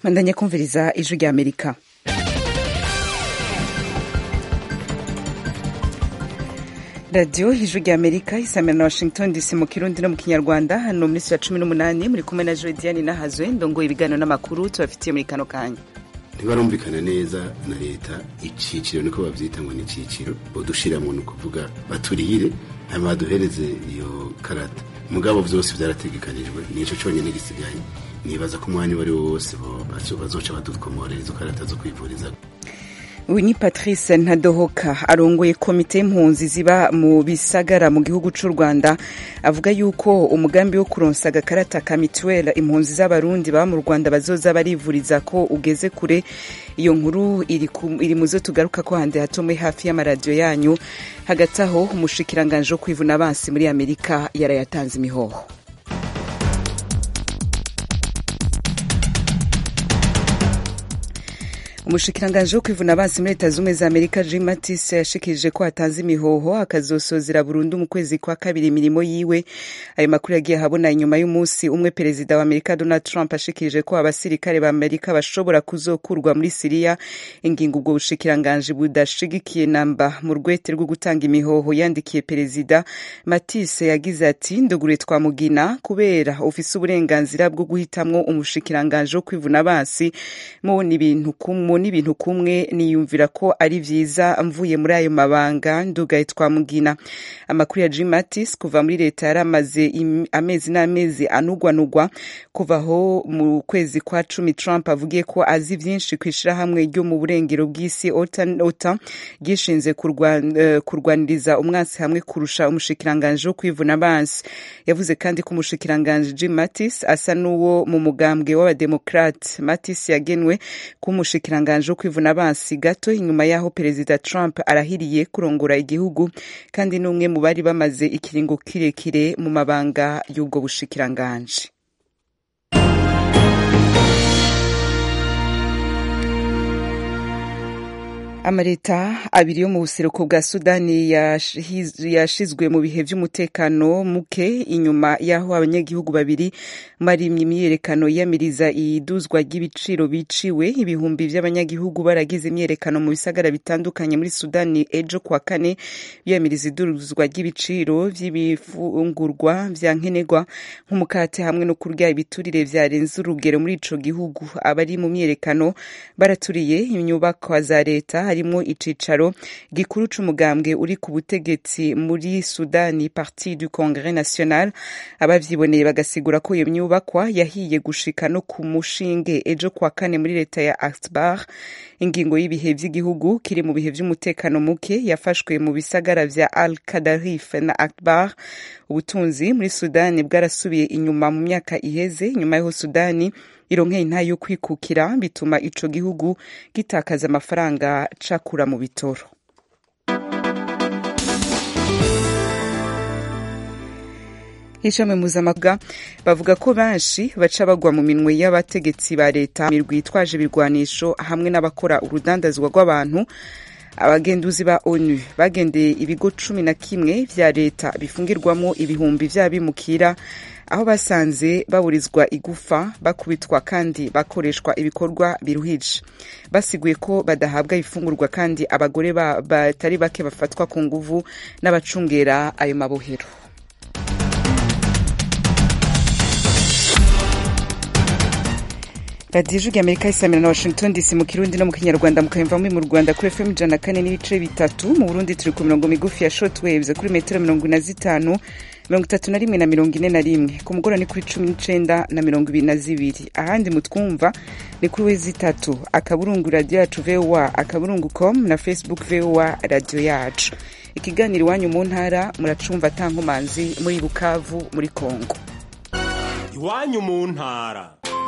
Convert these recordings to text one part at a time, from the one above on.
mandanye kumviriza ijwi rya amerika radiyo ijwi rya amerika isamira na washington dc mu kirundi no mu kinyarwanda hano muri ya cumi n'umunani muri kumwe na jodiane nahazwe ndongoye ibiganiro n'amakuru tubafitiye muri kano kanya ntibarumvikana neza na leta iciciro niko bavyita ngo ni iciciro bodushiramwo ni ukuvuga baturihire hanyuma baduhereze iyo karata mugabo vyose vyarategekanijwe nico conyene gisigaye nibaza ko umwanya uwo ari wo wose bazoca badukomorera izo karata zo kwivuriza uyu ni patrice ntadohoka arongoye komite y'impunzi ziba mu bisagara mu gihugu cy'u rwanda avuga yuko umugambi wo kuronsa agakarata ka mituweli impunzi z'abarundi baba mu rwanda bazoza barivuriza ko ugeze kure iyo nkuru iri mu zo tugaruka ko hande hatomwe hafi y'amaradiyo yanyu hagati aho umushikiranganje wo kwivuna abansi muri amerika yarayatanze imihoho umushikiranganje wo kwivuna abansi muri leta z'ubumwe za amerika jim mattis yashikirije ko hatanze imihoho akazosozera burundu mu kwezi kwa kabiri imirimo yiwe ayo makuru yagiye ahabona inyuma y'umunsi umwe perezida wa amerika donald trump ashikirije ko abasirikare ba amerika bashobora kuzokurwa muri siriya ingingo ubwo bushikiranganje budashigikiye namba mu rwete rwo gutanga imihoho yandikiye perezida mattis yagize ati ndugure twamugina kubera ufise uburenganzira bwo guhitamwo umushikiranganje wo kwivuna abansi mu ibintu kumwe n'ibintu kumwe niyumvira ko ari vyiza mvuye muri ayo mabanga ndugaye twamugina amakuru ya Jim Mattis kuva muri leta yaramaze amezi n'amezi anugwanugwa kuva aho mu kwezi kwa cumi Trump avugiye ko azi vyinshi kw'ishirahamwe ryo mu burengero bw'isi OTAN ryishinze uh, kurwaniriza umwansi hamwe kurusha umushikiranganje wo kwivuna abansi yavuze kandi ko umushikiranganje Jim Mattis asa n'uwo mu mugambwe w'abademokrate Mattis yagenwe k'umushikiranganje umushikiranganje wo kwivuna abansi gato inyuma y'aho perezida trump arahiriye kurongora igihugu kandi n'umwe mu bari bamaze ikiringo kirekire mu mabanga y'ubwo bushikiranganje amaleta abiri yo mu buseruko bwa sudani yashizwe mu bihe vy'umutekano muke inyuma y'aho abanyagihugu babiri barimye imyiyerekano yiyamiriza iduzwa ry'ibiciro biciwe ibihumbi vy'abanyagihugu baragize imyiyerekano mu bisagara bitandukanye muri sudani ejo kwa kane biyamiriza iduzwa ry'ibiciro vy'ibifungurwa vya nkenerwa nk'umukate hamwe no kurya ibiturire vyarenze urugero muri ico gihugu abari mu myiyerekano baraturiye inyubakwa za leta harimwo icicaro gikuru c'umugambwe uri ku butegetsi muri sudani parti du congrès national abavyiboneye bagasigura ko iyo nyubakwa yahiye gushika no ku mushinge ejo kwa kane muri leta ya akbar ingingo y'ibihe vy'igihugu kiri mu bihe vy'umutekano muke yafashwe mu bisagara vya al kadarif na akbar ubutunzi muri sudani bwarasubiye inyuma mu myaka iheze inyuma y'aho sudani ironkeye intayo yo kwikukira bituma ico gihugu gitakaza amafaranga cakura mu bitoro ishami mpuzamahanga bavuga ko benshi baca bagwa mu minwe y'abategetsi ba leta mirwi yitwaje ibirwanisho hamwe n'abakora urudandazwa rw'abantu abagenduzi ba onu bagendeye ibigo cumi na kimwe vya leta bifungirwamo ibihumbi vy'abimukira aho basanze baburizwa igufa bakubitwa kandi bakoreshwa ibikorwa biruhije basiguye ko badahabwa ifungurwa kandi abagore batari bake bafatwa ku nguvu n'abacungera ayo mabohero radiyo ijwi amerika isamira na washington dc mu kirundi no mu kinyarwanda mukayumva muri mu rwanda kuri fm ijana na kane n'ibice bitatu mu burundi turi ku mirongo migufi ya short waves kuri metero mirongo ine na zitanu mirongo itatu na rimwe na mirongo ine na rimwe ku mugoroba ni kuri cumi n'icenda na mirongo ibiri na zibiri ahandi mutwumva ni kuri wezi itatu akaburungu radiyo yacu voa akaburungu com na facebook voa radiyo yacu ikiganiro iwanyu mu ntara muracumva atankomanzi muri bukavu muri kongo iwanyu mu ntara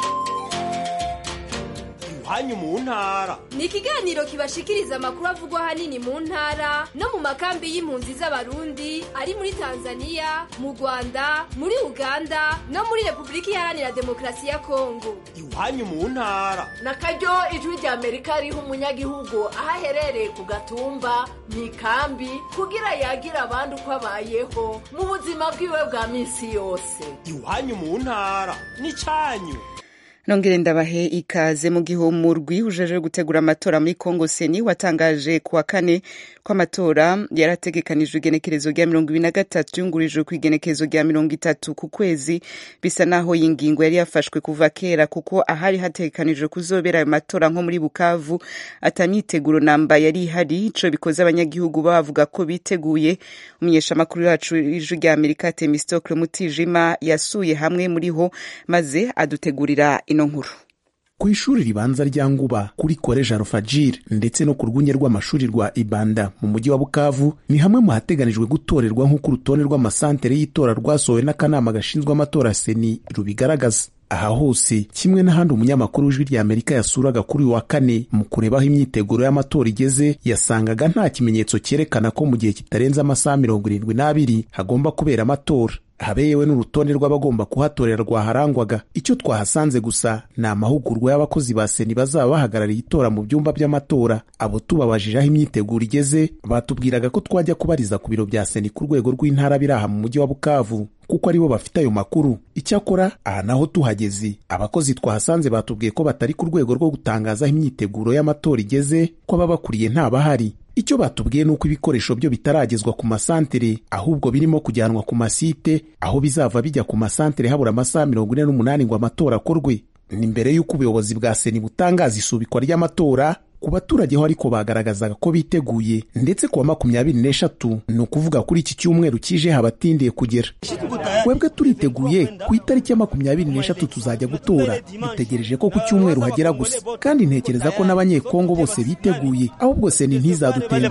iwanyu mu ntara ni ikiganiro kibashikiriza amakuru avugwa ahanini mu ntara no mu makambi y'impunzi z'abarundi ari muri tanzania mu rwanda muri uganda no muri repubulika iharanira demokarasi ya kongo iwanyu mu ntara na karyo ijwi rya amerika riha umunyagihugu aho aherereye ku gatumba mu ikambi kugira yagira abandi uko abayeho mu buzima bwiwe bwa minsi yose iwanyu mu ntara ni cyanyu nongere ndabahe ikaze mu gihe umurwi ujeje gutegura amatora muri Congo Seni watangaje kuwa kane ko amatora yarategekanijwe igenekerezo rya mirongo ibiri na gatatu yungurijwe ku igenekerezo rya mirongo itatu ku kwezi bisa naho iyi ngingo yari yafashwe kuva kera kuko ahari hategekanijwe kuzobera ayo matora nko muri Bukavu atamyiteguro namba yari ihari ico bikoze abanyagihugu bavuga ko biteguye umunyeshamakuru wacu ijwi rya Amerika Temistocle Mutijima yasuye hamwe muri ho maze adutegurira ino nkuru ku ishuri ribanza rya nguba kuri koleji arofagire ndetse no ku rwunge rw'amashuri rwa ibanda mu mujyi wa bukavu ni hamwe mu hateganijwe gutorerwa nk'uko urutonde rw'amasantere y'itora rwasohowe n'akanama gashinzwe amatora seni rubigaragaza aha hose kimwe n'ahandi umunyamakuru w'ijwi rya amerika yasuraga kuri uyu wa kane mu kureba aho imyiteguro y'amatora igeze yasangaga nta kimenyetso cyerekana ko mu gihe kitarenze amasaha mirongo irindwi n'abiri hagomba kubera amatora habe yewe n'urutonde rw'abagomba kuhatorera rwaharangwaga icyo twahasanze gusa ni amahugurwa y'abakozi ba seni bazaba bahagarariye itora mu byumba by'amatora abo tubabajije aho imyiteguro igeze batubwiraga ko twajya kubariza ku biro bya seni ku rwego rw'intara biri aha mu mujyi wa bukavu kuko aribo bafite ayo makuru icyakora aha naho tuhageze abakozi twahasanze batubwiye ko batari ku rwego rwo gutangaza aho imyiteguro y'amatora igeze ko ababakuriye ntabahari icyo batubwiye ni uko ibikoresho byo bitaragezwa ku masantere ahubwo birimo kujyanwa ku masite aho bizava bijya ku masantere habura amasaha mirongo ine n'umunani ngo amatora akorwe ni mbere y'uko ubuyobozi bwa seni butangaza isubikwa ry'amatora ku baturage ho ariko bagaragazaga ko biteguye ndetse kuwa makumyabiri n'eshatu ni ukuvuga kuri iki cyumweru kije habatindiye kugera twebwe turiteguye ku itariki ya makumyabiri n'eshatu tuzajya gutora dutegereje ko ku cyumweru hagera gusa kandi ntekereza ko n'abanyekongo bose biteguye ahubwo seni ntizadutenga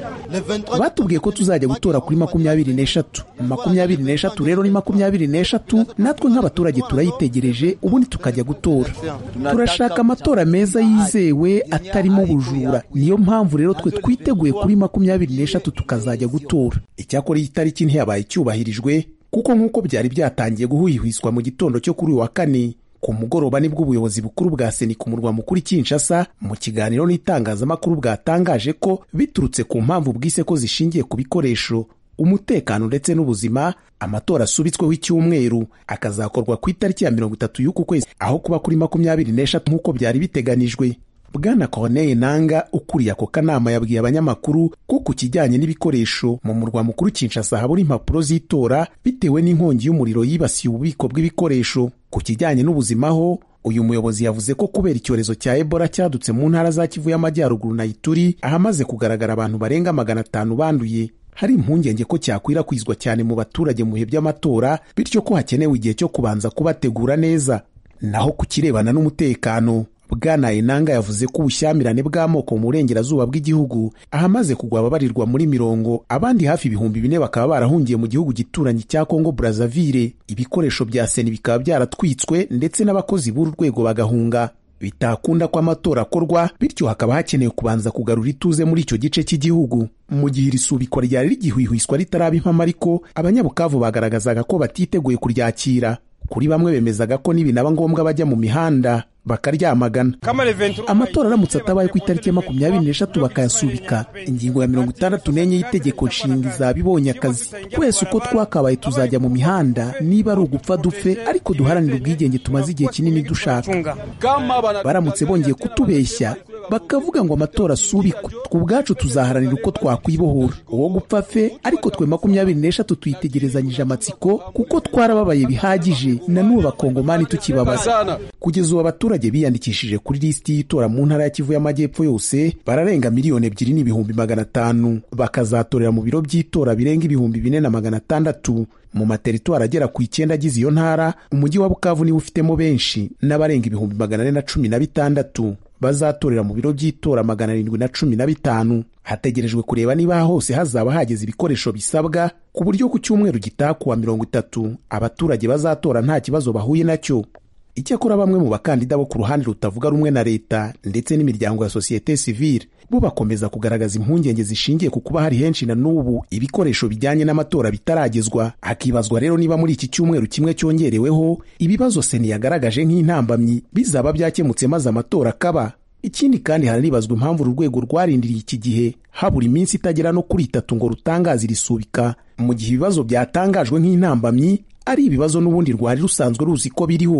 batubwiye ko tuzajya gutora kuri makumyabiri n'eshatu makumyabiri n'eshatu rero ni makumyabiri n'eshatu natwe nk'abaturage turayitegereje ubundi tukajya gutora turashaka amatora meza yizewe atarimo ubujura niyo mpamvu rero twe twiteguye kuri makumyabiri n'eshatu tukazajya gutora icyakora iyi tariki ntiyabaye icyubahirijwe kuko nk'uko byari byatangiye guhwihwiswa mu gitondo cyo kuri uyu wa kane ku mugoroba nibwo ubuyobozi bukuru bwa seni ku murwa mukuru Kinshasa mu kiganiro n'itangazamakuru bwatangaje ko biturutse ku mpamvu bwise ko zishingiye ku bikoresho umutekano ndetse n'ubuzima amatora asubitsweho icyumweru akazakorwa ku itariki ya mirongo itatu y'uku kwezi aho kuba kuri makumyabiri n'eshatu nk'uko byari biteganijwe bwana Corneille Nanga ukuriye ako kanama yabwiye abanyamakuru ko ku kijyanye n'ibikoresho mu murwa mukuru Kinshasa habura impapuro z'itora bitewe n'inkongi y'umuriro yibasiye ububiko bw'ibikoresho ku kijyanye n'ubuzima ho uyu muyobozi yavuze ko kubera icyorezo cya Ebola cyadutse mu ntara za Kivu y'Amajyaruguru na Ituri ahamaze kugaragara abantu barenga magana atanu banduye hari impungenge ko cyakwirakwizwa cyane mu baturage mu bihe by'amatora bityo ko hakenewe igihe cyo kubanza kubategura neza naho ku kirebana n'umutekano bwana enanga yavuze ko ubushyamirane bw'amoko mu burengerazuba bw'igihugu ahamaze kugwa ababarirwa muri mirongo abandi hafi ibihumbi bine bakaba barahungiye mu gihugu gituranyi cya kongo brazzaville ibikoresho bya seni bikaba byaratwitswe ndetse n'abakozi b'uru rwego bagahunga bitakunda ko amatora akorwa bityo hakaba hakenewe kubanza kugarura ituze muri icyo gice cy'igihugu mu gihe iri subikwa ryari rigihwihwiswa ritaraba impamo ariko abanyabukavu bagaragazaga ko batiteguye kuryakira kuri bamwe bemezaga ko nibinaba ngombwa bajya mu mihanda bakaryamagana amatora aramutse atabaye ku itariki ya makumyabiri n'eshatu bakayasubika ingingo ya mirongo itandatu n'enye y'itegeko nshinga izaba ibonye akazi twese uko twakabaye tuzajya mu mihanda niba ari ugupfa dupfe ariko duharanire ubwigenge tumaze igihe kinini dushaka baramutse bongeye kutubeshya bakavuga ngo amatora asubikwe twe ubwacu tuzaharanira uko twakwibohora uwo gupfa fe ariko twe makumyabiri n'eshatu tuyitegerezanyije amatsiko kuko twarababaye bihagije na n'ubu bakongomani tukibabaza kugeza ubu abaturage biyandikishije kuri lisiti y'itora mu ntara ya kivu y'amajyepfo yose bararenga miliyoni ebyiri n'ibihumbi magana atanu bakazatorera mu biro by'itora birenga ibihumbi bine na magana atandatu mu materitwari agera ku icyenda agize iyo ntara umujyi wa bukavu niwo ufitemo benshi n'abarenga ibihumbi magana ane na cumi na bitandatu bazatorera mu biro by'itora magana arindwi na cumi na bitanu hategerejwe kureba niba hose hazaba hageze ibikoresho bisabwa ku buryo ku cyumweru gitaha kuwa mirongo itatu abaturage bazatora nta kibazo bahuye nacyo icyakora bamwe mu bakandida bo ku ruhande rutavuga rumwe na leta ndetse n'imiryango ya sosiyete sivile bo bakomeza kugaragaza impungenge zishingiye ku kuba hari henshi na n'ubu ibikoresho bijyanye n'amatora bitaragezwa hakibazwa rero niba muri iki cyumweru kimwe cyongereweho ibibazo seni yagaragaje nk'intambamyi bizaba byakemutse maze amatora akaba ikindi kandi haranibazwa impamvu uru rwego rwarindiriye iki gihe habura iminsi itagera no kuri itatu ngo rutangaze irisubika mu gihe ibibazo byatangajwe nk'intambamyi ari ibibazo n'ubundi rwari rusanzwe ruzi ko biriho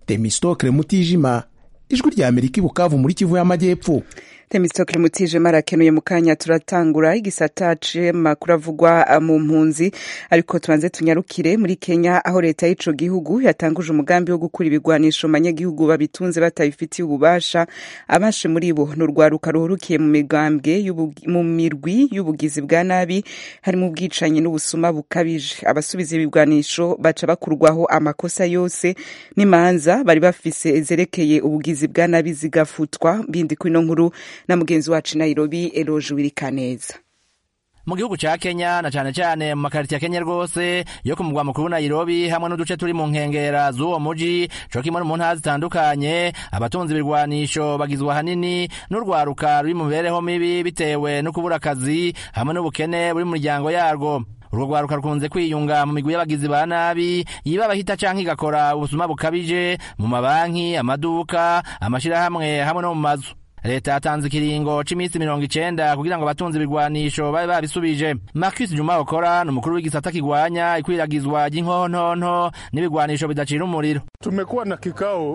temistokle mutijima ijwi rya amerika i bukavu muri kivu y'amajyepfo temistokle mutije marakenuye mu kanya turatangura igisata c'amakuru avugwa mu mpunzi ariko tubanze tunyarukire muri kenya aho leta y'ico gihugu yatanguje umugambi wo gukura ibigwanisho mu banyagihugu babitunze batabifitiye ububasha abashe muri bo ni urwaruka ruhurukiye mu migambwe mu mirwi y'ubugizi bwa nabi harimo ubwicanyi n'ubusuma bukabije abasubiza ibigwanisho baca bakurwaho amakosa yose n'imanza bari bafise zerekeye ubugizi bwa nabi zigafutwa bindi kuri ino nkuru na mugenzi wacu Nairobi Eloge Wirikaneza mu gihugu ca Kenya na cane cane mu makariti ya Kenya rwose yo ku mugwa mukuru Nairobi hamwe n'uduce turi mu nkengera z'uwo muji co kimwe mu ntara zitandukanye abatunzi ibirwanisho bagizwe ahanini n'urwaruka ruri mu mibereho mibi bitewe no kubura akazi hamwe n'ubukene buri mu miryango yarwo urwo rwaruka rukunze kwiyunga mu migwi y'abagizi ba nabi yiba abahita canke igakora ubusuma bukabije mu mabanki amaduka amashirahamwe hamwe no mu mazu leta yatanze ikiringo c'iminsi mirongo icenda kugira ngo abatunzi ibigwanisho babe babisubije marcus juma okora ni umukuru w'igisata kigwanya ikwiragizwa ry'inkontonto n'ibigwanisho bidacira umuriro tumekuwa na kikao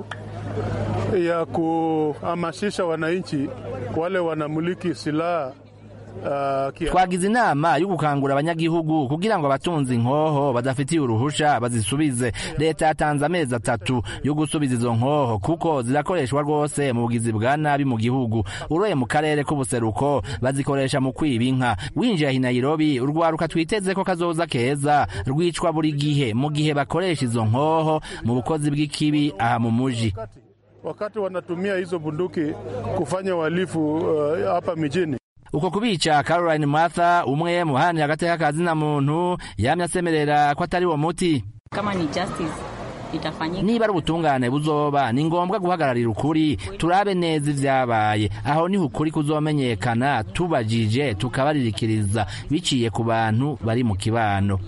ya kuhamasisha wananchi wale wanamiliki silaha Uh, twagize inama yo gukangura abanyagihugu kugira ngo abatunzi inkoho badafitiye uruhusha bazisubize leta yatanze amezi atatu yo gusubiza izo nkoho kuko zirakoreshwa rwose mu bugizi bwa nabi mu gihugu uroye mu karere k'ubuseruko bazikoresha mu kwiba inka winjiye i Nairobi urwaruka twiteze ko kazoza keza rwicwa buri gihe mu gihe bakoresha izo nkoho mu bukozi bw'ikibi aha mu muji wakati wanatumia hizo bunduki kufanya uhalifu hapa uh, mijini uko kubica Caroline Martha umwe mu baharanira agateka ka zina muntu yamye asemerera ko atari wo muti kama ni justice itafanyika niba ari ubutungane buzoba ni ngombwa guhagararira ukuri turabe neza ivyabaye aho niho ukuri kuzomenyekana tubajije tukabaririkiriza biciye ku bantu bari mu kibano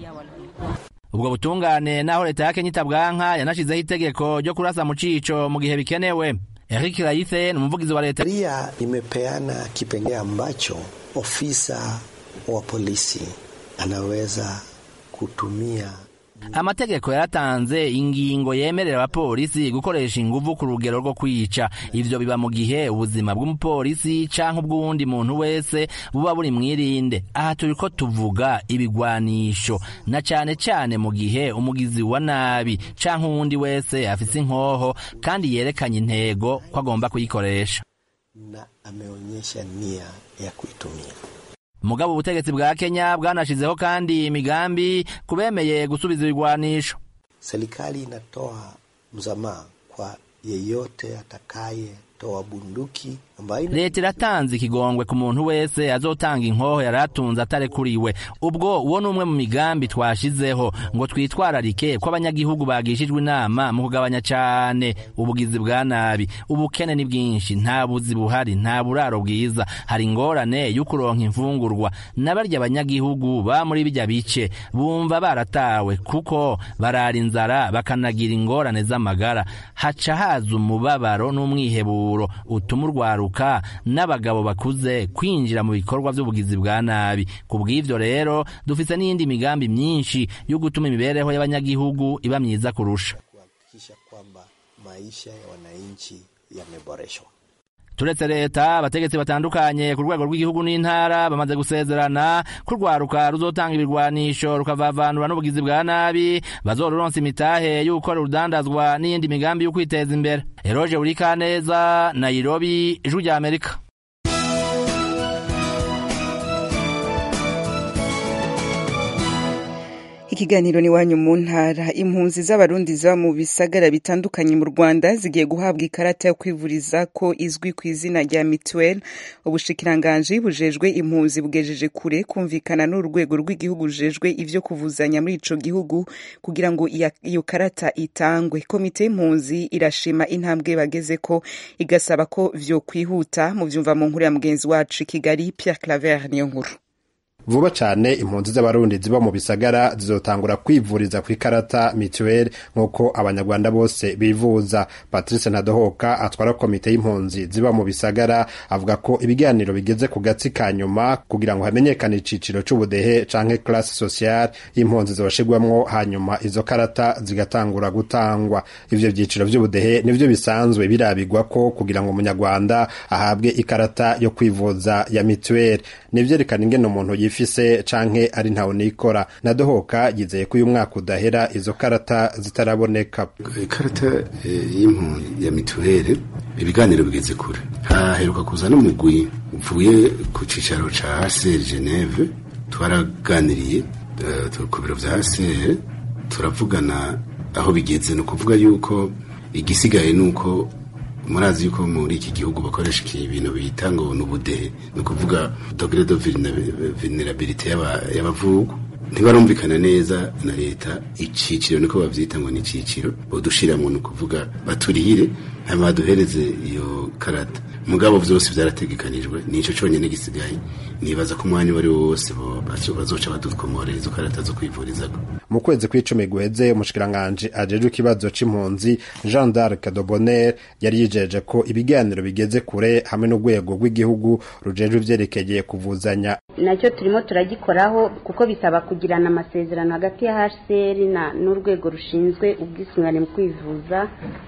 ubwo butungane naho leta ya Kenya itabwanka yanashizeho itegeko ryo kurasa mu cico mu gihe bikenewe Eric Raithe ni umuvugizi wa leta. Sheria imepeana kipengee ambacho ofisa wa polisi anaweza kutumia amategeko yaratanze ingingo yemerera abapolisi gukoresha inguvu ku rugero rwo kwica ivyo biba mu gihe ubuzima bw'umupolisi canke ubw'uwundi muntu wese buba buri mwirinde aha turiko tuvuga ibigwanisho na cane cane mu gihe umugizi wa nabi canke uwundi wese afise inkoho kandi yerekanye intego ko agomba kuyikoresha na ameonyesha nia ya kuitumia mugabo ubutegetsi bwa Kenya bwanashizeho kandi imigambi kubemeye gusubiza ibigwanisho. Serikali inatoa msamaha kwa yeyote atakaye toa bunduki ambayo leta iratanze ikigongwe ku muntu wese azotanga inkoho yari atunze atarekuriwe ubwo uwo ni umwe mu migambi twashizeho ngo twitwararike ko abanyagihugu bagishijwe inama mu kugabanya cane ubugizi bwa nabi ubukene ni bwinshi nta buzi buhari nta buraro bwiza hari ingorane yo kuronka imfungurwa n'abarya abanyagihugu ba muri bijya bice bumva baratawe kuko barara inzara bakanagira ingorane z'amagara haca haza umubabaro n'umwiheburo utuma urwaruka n'abagabo bakuze kwinjira mu bikorwa by'ubugizi bwa nabi ku bw'ivyo rero dufise n'iyindi migambi myinshi yo gutuma imibereho y'abanyagihugu iba myiza kurusha kuhakikisha kwamba maisha ya wananchi yameboreshwa turetse leta abategetsi batandukanye ku rwego rw'igihugu n'intara bamaze gusezerana ko urwaruka ruzotanga ibirwanisho rukavavanura n'ubugizi bwa nabi bazoruronsa imitahe yo gukora urudandazwa n'iyindi migambi yo kwiteza imbere eroje urikaneza nairobi ijwi rya amerika ikiganiro ni wanyu mu ntara impunzi z'abarundi ziba mu bisagara bitandukanye mu rwanda zigiye guhabwa ikarata yo kwivuriza ko izwi ku izina rya mituweli ubushikiranganji bujejwe impunzi bugejeje kure kumvikana n'urwego rw'igihugu rujejwe ivyo kuvuzanya muri ico gihugu kugira ngo iyo karata itangwe komite y'impunzi irashima intambwe bageze ko igasaba ko vyo kwihuta mu vyumva mu nkuru ya mugenzi wacu i kigali pierre claver niyo nkuru vuba cane impunzi z'abarundi ziba mu bisagara zizotangura kwivuriza ku ikarata mituweli nk'uko abanyarwanda bose bivuza patrice ntadohoka atwara komite y'impunzi ziba mu bisagara avuga ko ibiganiro bigeze ku gatsi ka nyuma kugira ngo hamenyekane iciciro c'ubudehe canke classe sociale y'impunzi zoshigwamwo hanyuma izo karata zigatangura gutangwa ivyo vyiciro vy'ubudehe nivyo bisanzwe birabigwa ko kugira ngo umunyarwanda ahabwe ikarata yo kwivuza ya mituweli nivyerekana ingene umuntu yifise canke ari ntawe nikora nadohoka yizeye ko uyu mwaka udahera izo karata zitaraboneka ikarata y'impunzi ya mituweli ibiganiro bigeze kure haheruka kuza n'umugwi uvuye ku cicaro ca HCR Geneve twaraganiriye ku biro vya HCR turavugana aho bigeze ni ukuvuga yuko igisigaye ni uko murazi yuko muri iki gihugu bakoresha ibintu bita ngo ni ubudehe ni ukuvuga dogere de vulnerabilite y'abavugu ntibarumvikana neza na leta iciciro niko bavyita ngo ni iciciro bodushiramwo ni ukuvuga baturihire hanyuma baduhereze iyo karata mugabo vyose vyarategekanijwe nico conyene gisigaye nibaza ko umwanya uwo ari wo wose bazoca badukomorera izo karata zo kwivurizako mu kwezi kw'icumi guheze umushikiranganji ajejwe ikibazo c'impunzi jean d'arc de bonner yari yijeje ko ibiganiro bigeze kure hamwe n'urwego rw'igihugu rujejwe ivyerekeye kuvuzanya nacyo turimo turagikoraho kuko bisaba kugirana amasezerano hagati ya hcr n'urwego rushinzwe ubwisungane mu kwivuza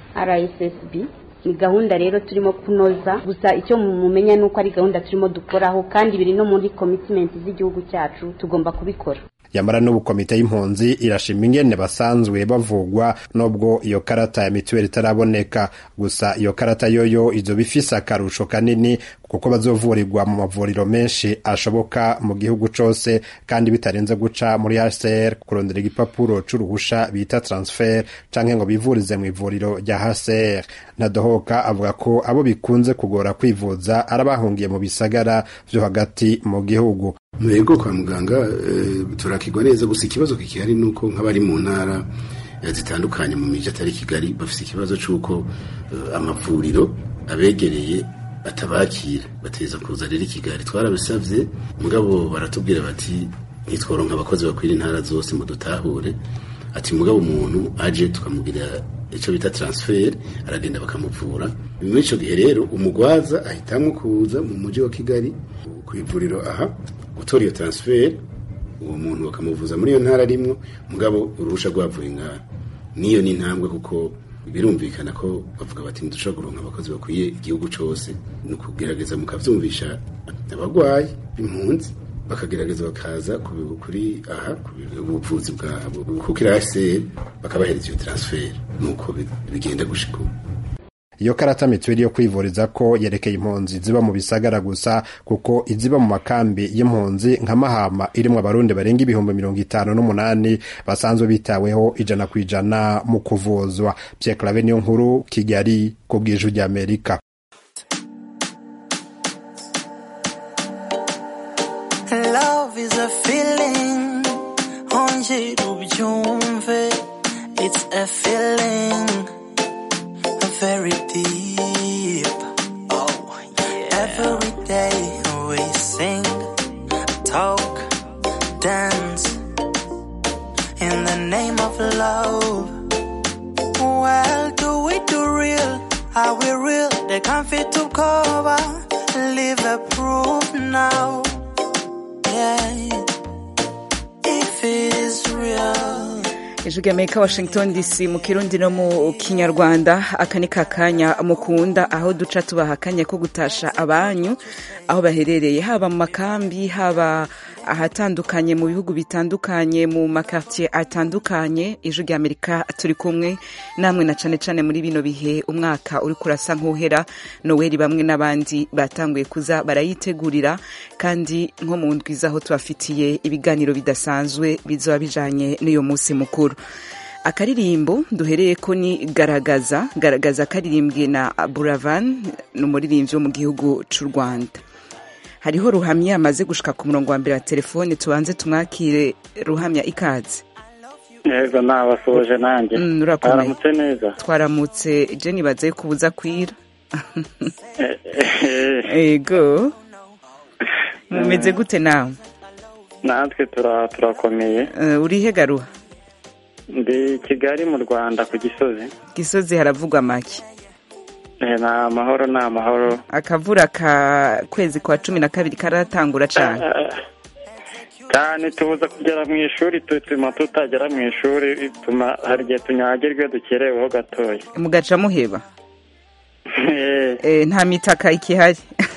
rssb ni gahunda rero turimo kunoza gusa icyo mumenya ni uko ari gahunda turimo dukoraho kandi biri no muri komitimenti z'igihugu cyacu tugomba kubikora yamara n'ubu komite y'impunzi irashima ingene basanzwe bavugwa nubwo iyo karata ya mituweli itaraboneka gusa iyo karata yoyo izoba ifise akarusho kanini kuko bazovurirwa mu mavuriro menshi ashoboka mu gihugu cose kandi bitarenze guca muri HCR kurondera igipapuro c'uruhusha bita transfer canke ngo bivurize mu ivuriro rya HCR Ntadohoka avuga ko abo bikunze kugora kwivuza arabahungiye mu bisagara vyo hagati mu gihugu mwego kwa muganga turakigwa neza gusa ikibazo kikihari nuko nk'abari mu ntara zitandukanye mu miji atari kigali bafite ikibazo c'uko amavuriro abegereye batabakira bateza kuza rero i kigali twarabisavye mugabo baratubwira bati ntitworonka abakozi bakwira intara zose mu dutahure ati mugabo umuntu aje tukamugira icyo bita transfer aragenda bakamuvura muri icyo gihe rero umugwaza ahitamwo kuza mu mujyi wa kigali ku ivuriro aha gutora iyo transfer uwo muntu bakamuvuza muri iyo ntara arimwo mugabo uruhusha rwavuye ngaha niyo ni intambwe kuko birumvikana ko bavuga bati ntidushobora kuronka abakozi bakwiye igihugu cyose ni ukugerageza mukavyumvisha abagwayi b'impunzi bakagerageza bakaza kuri aha ubuvuzi bwabo kuko irahise bakabahereza iyo transfer nuko bigenda gushika iyo karata mituweli yo kwivuriza ko yerekeye impunzi ziba mu bisagara gusa kuko iziba mu makambi y'impunzi nka mahama irimwo abarundi barenga ibihumbi mirongo itanu n'umunani basanzwe bitaweho ijana ku ijana mu kuvuzwa Pierre Claver niyo nkuru Kigali ku bw'ijwi ry'Amerika Love is a feeling ongera ubyumve it's a feeling very deep oh yeah every day we sing talk dance in the name of love well do we do real are we real they can't fit to cover live a proof now yeah if it is real ijwi ry'amerika washington dc mu kirundi no mu kinyarwanda aka ni kakanya mukunda aho duca tubaha akanya ko gutasha abanyu aho baherereye haba mu makambi haba ahatandukanye mu bihugu bitandukanye mu makartier atandukanye ijwi ry'amerika turi kumwe namwe na cane cane muri bino bihe umwaka uri kurasa nk'uhera noweli bamwe n'abandi batanguye kuza barayitegurira kandi nko mu ndwi zaho tubafitiye ibiganiro bidasanzwe bizoba bijanye n'uyo munsi mukuru akaririmbo duhereye ko ni garagaza garagaza karirimbwe na buravan ni umuririmbyi wo mu gihugu c'u rwanda hariho ruhamya amaze gushika ku murongo wa mbere wa telefone tubanze tumwakire ruhamya ikaze yego nabasoje nanjye twaramutse neza twaramutse je nibaza yuko ubuza kwira yego mumeze gute nawe natwe tura- turakomeye Eh, uri he garuha ndi kigali mu rwanda ku gisozi gisozi haravugwa make Eh, ni amahoro ni amahoro akavura ka kwezi kwa cumi na kabiri karatangura cane cyane tubuza kugera mu ishuri tutuma tutagera mu ishuri bituma hari igihe tunyagirwa iyo dukereweho gatoya mugaca muheba Eh, Eh, nta mitaka ikihari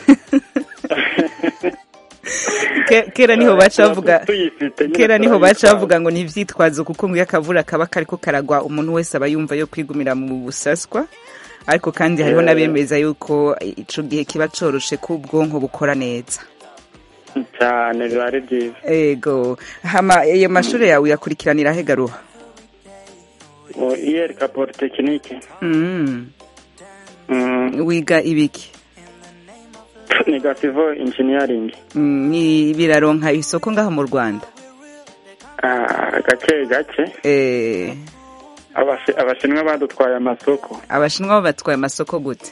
Ke- kera niho baca bavuga tuyifite nyine kera niho baca turayitwara. bavuga ngo ni ivyitwazo kuko ngo iyo akavura kaba kariko karagwa umuntu wese aba yumva yo kwigumira mu busaswa ariko kandi hariho Eh. n'abemeza yuko ico gihe kiba coroshe ko ubwonko bukora neza cyane biba ari byiza ego hama iyo mashure yawe uyakurikiranira he garuha mu iyerika polytechnique Mm. Mm, wiga ibiki ni gasivo engineering Mm, ni biraronka isoko ngaho mu rwanda Ah, gake gake Eh, Abashi- abashinwa badutwaye amasoko abashinwa bo batwaye amasoko gute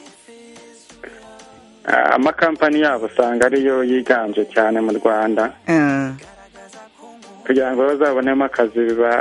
Ah, amakampani yabo usanga ariyo yiganje cyane mu rwanda Eh, kugira ngo bazabonemo akazi biba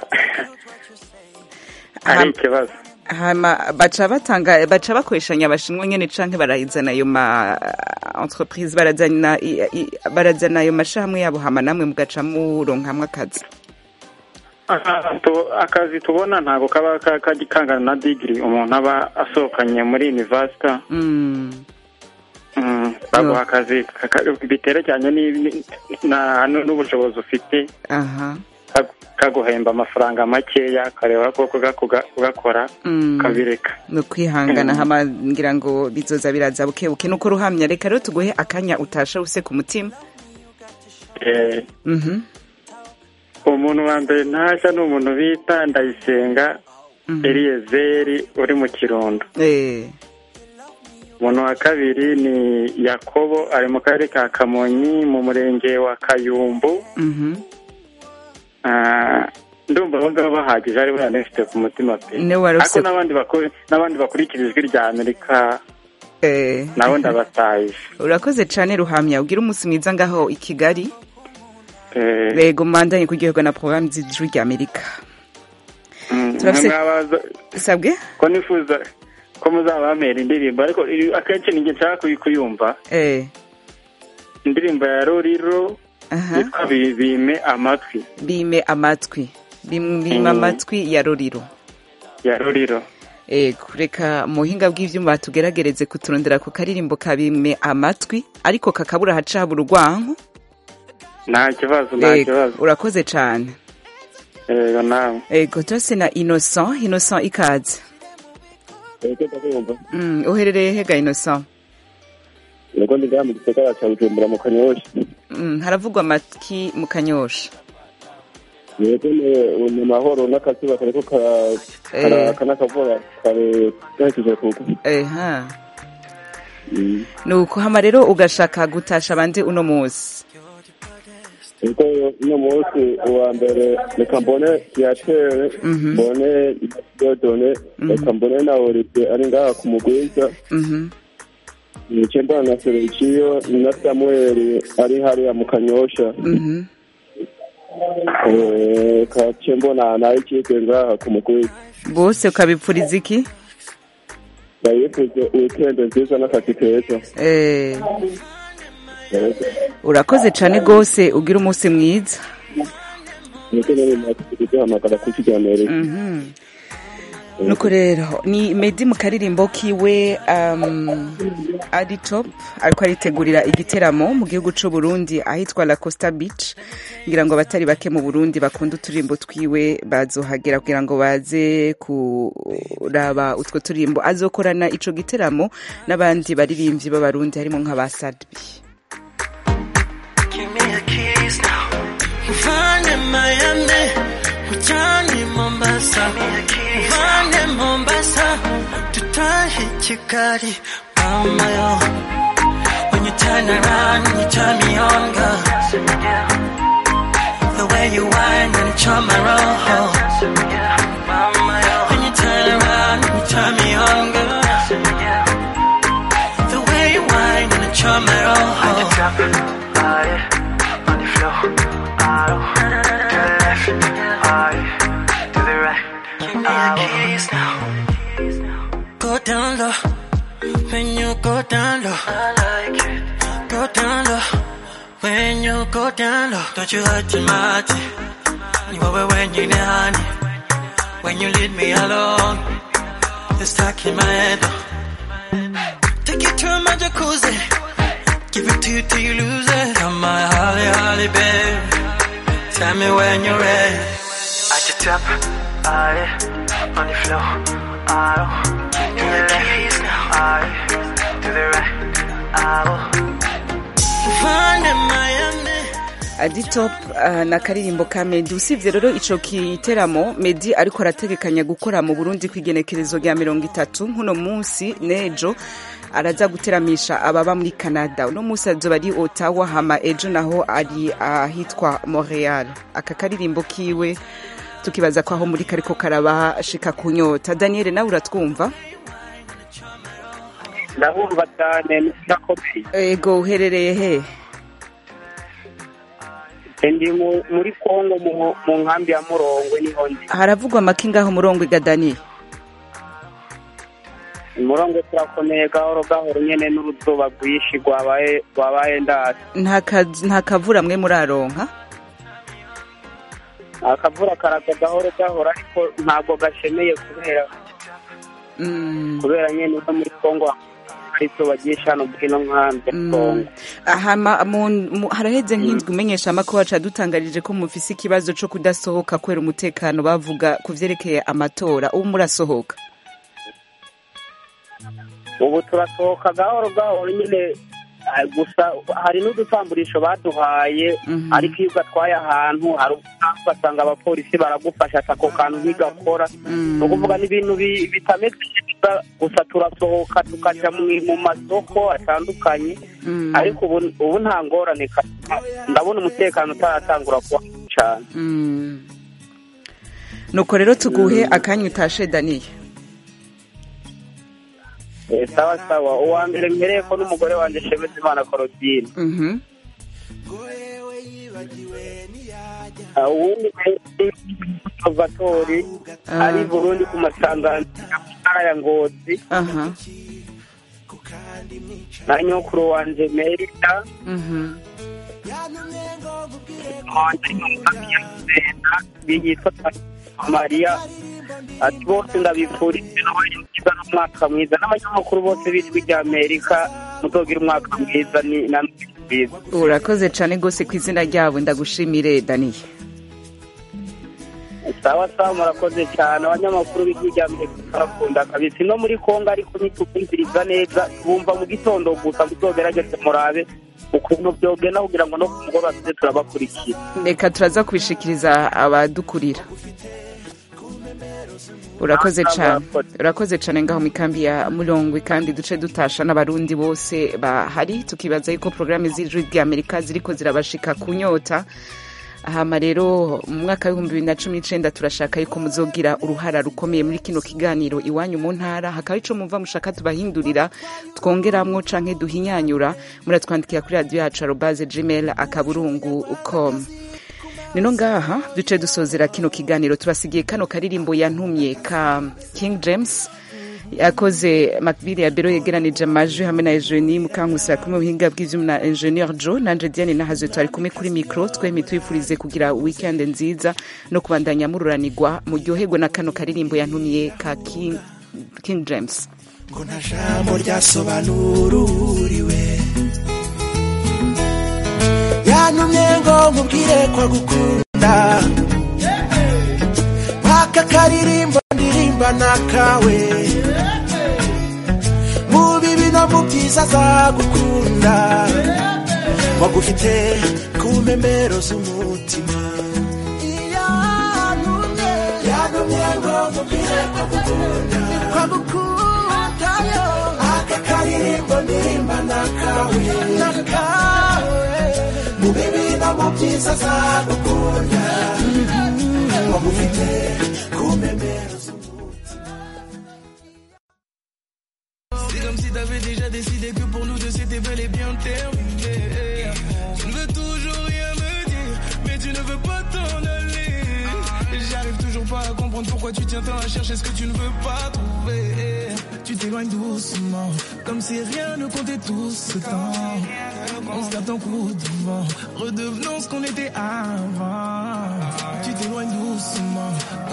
ari Ham- ikibazo hama baca batanga baca bakoreshanya abashinwa nyene canke barazana ayo ma entreprise barazana i- i- barazana ayo mashamwe yabo hama namwe mugaca muronkamwo akazi Ah, tu- akazi tubona ntabwo kaba ka- ka- kangana na digiri umuntu aba asohokanye muri university Mm, Mm, baguha akazi ka- ka- biterekeranye n'ibi- na- n'ubushobozi ufite aha kag- kaguhemba amafaranga makeya kareba ko kuga- kuga- kugakora Mm. kabireka ni ukwihangana Mm. hama ngira ngo bizoza biraza bukebuke nuko ruhamya reka rero tuguhe akanya utasha use ku mutima Eh, Mhm. umuntu wa mbere ntashya ni umuntu bita ndayisenga eliyezeri uri mu kirundo Eh, umuntu wa kabiri ni yakobo ari mu karere ka kamonyi mu murenge wa kayumbu mhm. Ah, ndumva abo ngabo bahagije ari banafite ku mutima pe Ne wari ariko ufise- n'abandi bakuru n'abandi bakurikira ijwi rya amerika Eh. nabo ndabatayije urakoze cane ruhamya ugira umunsi mwiza ngaho i kigali Eh, rego mandanye kuryoherwa na porogaramu z'ijwi rya amerika mm, turafise- mwabaza sabwe ko nifuza ko muzabamera indirimbo ariko iri- akenshi ninjye nshaka kuyi- kuyumva Eh, indirimbo ya roriro aha. yitwa Bi- bime amatwi bime amatwi Bim- bime Mm. amatwi ya roriro ya roriro ego reka mu buhinga bw'ivyuma tugeragereze kuturondera ku karirimbo ka bime amatwi ariko kakabura haca habura urwanko nta kibazo nta Ego, kibazo urakoze cane yego nawe ego turase na innocent innocent ikaze Mm, uherereye hega innocent Yego ndigaya mu gisagara cya Bujumbura mu Kanyosha. Mm, haravugwa amatwi mu kanyosha Yego ni mu mahoro n'akazuba kariko kara- Eh. karaka n'akavura kare gahejeje kugwa. eha Mm. nuko hama rero ugashaka gutasha abandi uno musi Yego uno munsi uwa mbere reka mbone Kiyatere, Mhm. mbone Dodone, reka mbone na Olivier ari ngaha ku mugwiza. Mhm. Nice mbona na Sergio na Samuel ari hariya mu Kanyosha. Mhm. Eh, kace mbona nayo ikipe ngaha ku mugwiza. bose ukabipfuriza iki Ndayifuze weekend nziza n'akazi keza. Eh, Yego. urakoze cane gose ugira umunsi mwiza Niko nari maze kuduhamagara ku kiganiro. Mhm. nuko rero ni medi mu karirimbo kiwe um, ari top ariko aritegurira igiteramo mu gihugu c'u Burundi ahitwa La Costa Beach ngira ngo abatari bake mu Burundi bakunda uturirimbo twiwe bazohagera kugira ngo baze kuraba utwo turimbo azokorana ico giteramo n'abandi baririmbyi b'abarundi harimo nk'aba Sadbi Give me a kiss now. Mfanye Miami, mchani Mombasa. Mfanye Mombasa, tutahi Kigali. Oh my oh. When you turn around, you turn me on, girl. The way you whine and charm my roll. When you turn around, you turn me on, girl. The way you whine and charm my roll. down low, when you go down low, I like it. Go down low, when you go down low, don't you hurt your mind. You over when you need honey, when you leave me alone, it's stuck in my head. Take it to my jacuzzi, give it to you till you lose it. Come my holly, holly, babe, tell me when you're ready. At the top, I on the floor, I to the left, I to the right, I find in Miami. aditop uh, na karirimbo ka medi usibye rero ico giteramo medi ariko arategekanya gukora mu burundi kw'igenekerezo rya mirongo itatu nk'uno munsi n'ejo araza guteramisha ababa muri canada uno munsi azoba ari otawa hama ejo naho ari ahitwa montreal aka karirimbo kiwe tukibaza ko aho muri kariko karabashika kunyota daniel nawe uratwumva ndabumva cyane ndakomeye ego uherereye he ndi mu- muri kongo mu- mu nkambi ya murongwe niho ndi haravugwa amaki ngaho murongo iga daniel murongwe turakomeye gahoro gahoro nyene n'uruzuba rwinshi rwabaye rwabaye ndasi nta ka- nta kavura mwe muraronka akavura karaza gahoro gahoro ariko ntabwo gashemeye kubera Mm. kubera nyene no muri kongo hari izuba ryinshi hano muri ino nkambi ya kongo hama mu- mu- haraheze nk'indwi umenyesha amakuru wacu yadutangarije ko mufise ikibazo co kudasohoka kubera umutekano bavuga ku vyerekeye amatora ubu murasohoka ubu turasohoka gahoro gahoro nyine ah, gusa hari n'udutamburisho baduhaye ariko iyo ugatwaye ahantu hari ubutaha ugasanga abapolisi baragufasha ati ako kantu ntigakora ni ukuvuga n'ibintu bi- bitameze neza gusa turasohoka tukaja mu- mu masoko atandukanye ariko ubu ubu nta ngorane ka- ndabona umutekano utaratangura kuba mubi cane Mm. nuko rero tuguhe akanya utashe daniel Eh, sawa sawa uwa mbere mpereye ko n'umugore wanje shemeza imana korodine Mhm. Uh, uwundi observatori Ah. ari i burundi ku masangano ya ntara ya ngozi aha na nyokuru wanje merita Mhm. wanje nyumvamiyasenda yitwa mariya ati bose ndabifurije nabayiza n'umwaka mwiza n'abanyamakuru bose b'ijwi rya amerika muzogira umwaka mwiza ni na mwiza urakoze cane gose ku izina ryabo ndagushimire daniel sawa sawa murakoze cyane abanyamakuru b'ijwi rya amerika barakunda kabisa no muri kongo ariko ntitukumviriza neza bumva mu gitondo gusa muzogerageze murabe ukuntu byogenda kugira ngo no ku mugoroba tuze turabakurikira reka turaza kubishikiriza abadukurira urakoze cane urakoze cane ngaho mu ikambi ya murongwe kandi duce dutasha n'abarundi bose bahari tukibaza yuko porogaramu z'ijwi rya amerika ziriko zirabashika kunyota hama rero mu mwaka w'ibihumbi bibiri na cumi n'icenda turashaka yuko muzogira uruhara rukomeye muri kino kiganiro iwanyu mu ntara hakaba ico mumva mushaka tubahindurira twongeramwo canke duhinyanyura muratwandikira kuri radiyo yacu arobaze gmail akaburungu com nino ngaha duce dusozera kino kiganiro tubasigiye kano karirimbo yantumye ka king james yakoze makbili ya bero yegeranije amajwi hamwe na eugenie mukankusi kumwe ubuhinga bw'ivyuma na ingenieur jo nanje diane nahazwe twari kumwe kuri mikro twemye twifurize kugira weekend nziza no kubandanya mururanirwa muryoherwe na kano karirimbo yantumye ka king, king james ngo nta jambo ryasobanura uwuriwe yantumye ngo nkubwire ko agukunda aka karirimbo ndirimba nakawe mu bibi no mu byiza azagukunda wagufite ku mpembero z'umutima yantumye ngo nkubwire ko agukunda ko agukunda yo aka karirimbo ndirimba nakawe nakawe mu bibi no mu byiza azagukunda wagufite ku mpembero C'est comme si t'avais déjà décidé que pour nous deux c'était bel et bien terminé. Tu ne veux toujours rien me dire, mais tu ne veux pas t'en aller. J'arrive toujours pas à comprendre. comprendre pourquoi tu tiens tant à chercher ce que tu ne veux pas trouver. Tu t'éloignes doucement, comme si rien ne comptait tout ce temps. On se tape en coup de vent, redevenons ce qu'on était avant. Tu t'éloignes doucement,